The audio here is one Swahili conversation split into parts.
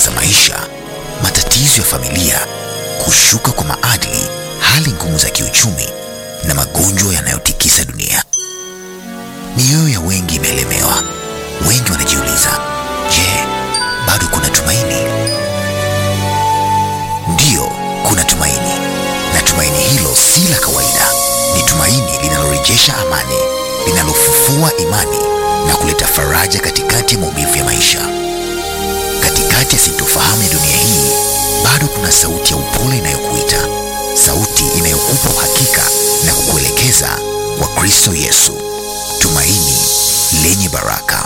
za maisha, matatizo ya familia, kushuka kwa maadili, hali ngumu za kiuchumi na magonjwa yanayotikisa dunia. Mioyo ya wengi imelemewa. Wengi wanajiuliza, je, bado kuna tumaini? Ndiyo, kuna tumaini, na tumaini hilo si la kawaida. Ni tumaini linalorejesha amani, linalofufua imani na kuleta faraja katikati ya maumivu ya maisha. Katikati ya sintofahamu ya dunia hii, bado kuna sauti ya upole inayokuita, sauti inayokupa uhakika na kukuelekeza kwa Kristo Yesu, tumaini lenye baraka.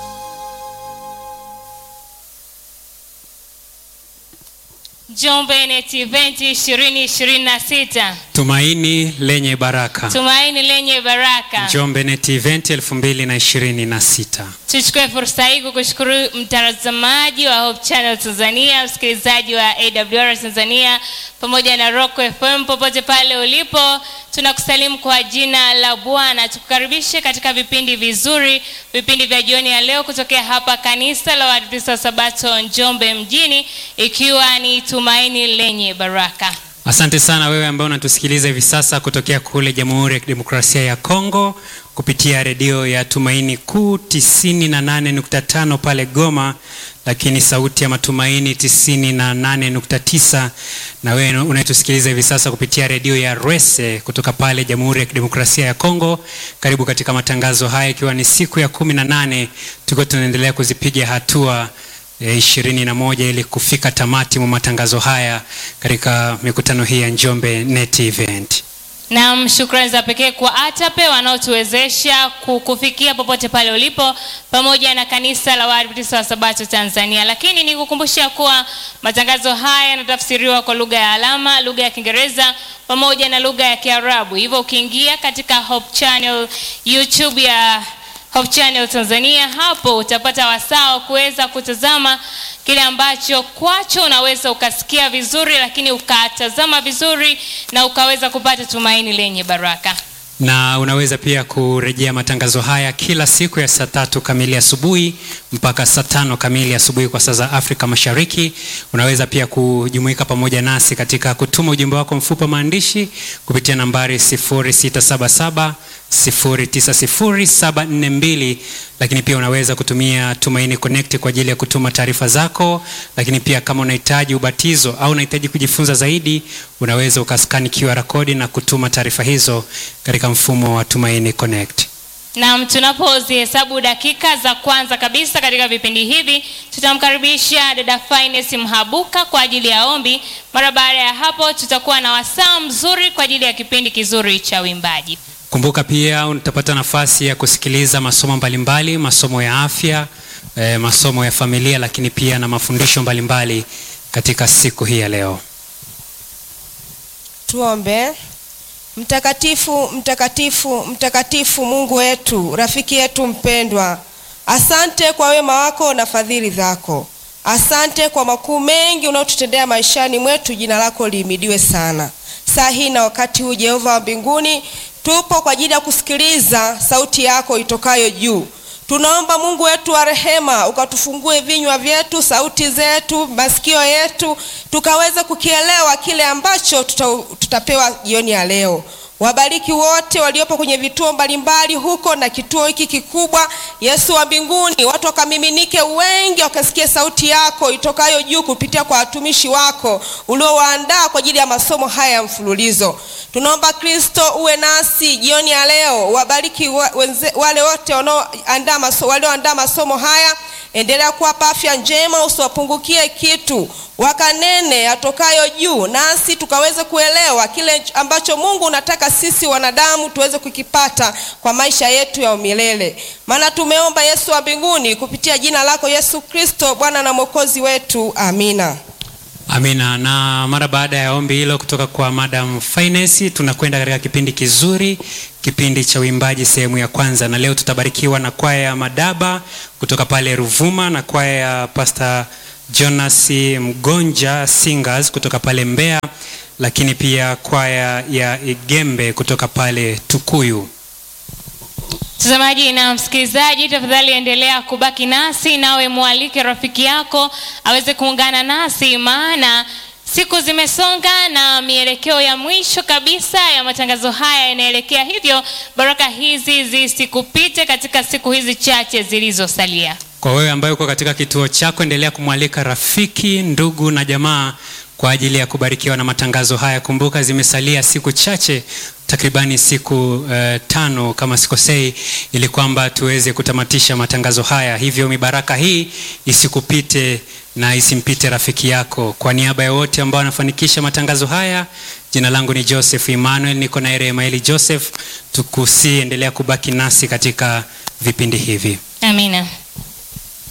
Njombe Net Event 2026 Tumaini lenye baraka. tumaini lenye baraka. Njombe Net Event 2026. Tuchukue fursa hii kukushukuru mtazamaji wa Hope Channel Tanzania, msikilizaji wa AWR Tanzania pamoja na Rock FM popote pale ulipo, tunakusalimu kwa jina la Bwana. Tukukaribishe katika vipindi vizuri, vipindi vya jioni ya leo kutokea hapa kanisa la Waadventista wa Sabato Njombe mjini, ikiwa ni tumaini lenye baraka. Asante sana wewe ambaye unatusikiliza hivi sasa kutokea kule Jamhuri ya Kidemokrasia ya Kongo kupitia redio ya Tumaini Kuu 98.5 pale Goma, lakini sauti ya matumaini 98.9, na wewe unayetusikiliza hivi sasa kupitia redio ya Rwese kutoka pale Jamhuri ya Kidemokrasia ya Kongo. Karibu katika matangazo haya, ikiwa ni siku ya 18 tuko tunaendelea kuzipiga hatua ishirini na moja ili kufika tamati mwa matangazo haya katika mikutano hii ya Njombe Net Event. Naam, shukrani za pekee kwa ATAPE wanaotuwezesha ku- kufikia popote pale ulipo pamoja na kanisa la Waadventista wa Sabato Tanzania. Lakini nikukumbusha kuwa matangazo haya yanatafsiriwa kwa lugha ya alama, lugha ya Kiingereza pamoja na lugha ya Kiarabu. Hivyo ukiingia katika Hope Channel YouTube ya Hope Channel Tanzania, hapo utapata wasaa wa kuweza kutazama kile ambacho kwacho unaweza ukasikia vizuri, lakini ukatazama vizuri na ukaweza kupata tumaini lenye baraka. Na unaweza pia kurejea matangazo haya kila siku ya saa tatu kamili asubuhi mpaka saa tano kamili asubuhi kwa saa za Afrika Mashariki. Unaweza pia kujumuika pamoja nasi katika kutuma ujumbe wako mfupi wa maandishi kupitia nambari 0677 090742 lakini pia unaweza kutumia Tumaini Connect kwa ajili ya kutuma taarifa zako, lakini pia kama unahitaji ubatizo au unahitaji kujifunza zaidi, unaweza ukaskani QR code na kutuma taarifa hizo katika mfumo wa Tumaini Connect. Naam, tunapozihesabu dakika za kwanza kabisa katika vipindi hivi, tutamkaribisha dada Finesi Mhabuka kwa ajili ya ombi. Mara baada ya hapo, tutakuwa na wasaa mzuri kwa ajili ya kipindi kizuri cha uimbaji. Kumbuka pia utapata nafasi ya kusikiliza masomo mbalimbali, masomo ya afya, eh, masomo ya familia, lakini pia na mafundisho mbalimbali katika siku hii ya leo. Tuombe. Mtakatifu, mtakatifu, mtakatifu, Mungu wetu, rafiki yetu mpendwa, asante kwa wema wako na fadhili zako. Asante kwa makuu mengi unaotutendea maishani mwetu. Jina lako lihimidiwe sana. Saa hii na wakati huu, Jehova wa mbinguni, tupo kwa ajili ya kusikiliza sauti yako itokayo juu. Tunaomba Mungu wetu wa rehema, ukatufungue vinywa vyetu, sauti zetu, masikio yetu, tukaweze kukielewa kile ambacho tuta, tutapewa jioni ya leo. Wabariki wote waliopo kwenye vituo mbalimbali huko na kituo hiki kikubwa. Yesu wa mbinguni, watu wakamiminike wengi, wakasikia sauti yako itokayo juu kupitia kwa watumishi wako uliowaandaa kwa ajili ya masomo haya ya mfululizo. Tunaomba Kristo uwe nasi jioni ya leo. Wabariki wa, wenze, wale wote wanaoandaa maso, walioandaa masomo haya, endelea kuwapa afya njema, usiwapungukie kitu wakanene atokayo juu, nasi tukaweze kuelewa kile ambacho Mungu unataka sisi wanadamu tuweze kukipata kwa maisha yetu ya umilele. Maana tumeomba Yesu wa mbinguni kupitia jina lako Yesu Kristo, Bwana na Mwokozi wetu, amina. Amina. Na mara baada ya ombi hilo kutoka kwa Madam Finance, tunakwenda katika kipindi kizuri, kipindi cha uimbaji sehemu ya kwanza, na leo tutabarikiwa na kwaya ya Madaba kutoka pale Ruvuma na kwaya ya Pastor Jonas Mgonja Singers kutoka pale Mbeya, lakini pia kwaya ya Igembe kutoka pale Tukuyu. Mtazamaji na msikilizaji, tafadhali endelea kubaki nasi, nawe mwalike rafiki yako aweze kuungana nasi, maana siku zimesonga na mielekeo ya mwisho kabisa ya matangazo haya yanaelekea. Hivyo baraka hizi zisikupite katika siku hizi chache zilizosalia. Kwa wewe ambaye uko katika kituo chako, endelea kumwalika rafiki, ndugu na jamaa kwa ajili ya kubarikiwa na matangazo haya. Kumbuka zimesalia siku chache, takribani siku uh, tano kama sikosei, ili kwamba tuweze kutamatisha matangazo haya. Hivyo mibaraka hii isikupite na isimpite rafiki yako. Kwa niaba ya wote ambao wanafanikisha matangazo haya, jina langu ni Joseph Emmanuel, niko na Emaili Joseph. Tukusi, endelea kubaki nasi katika vipindi hivi. Amina.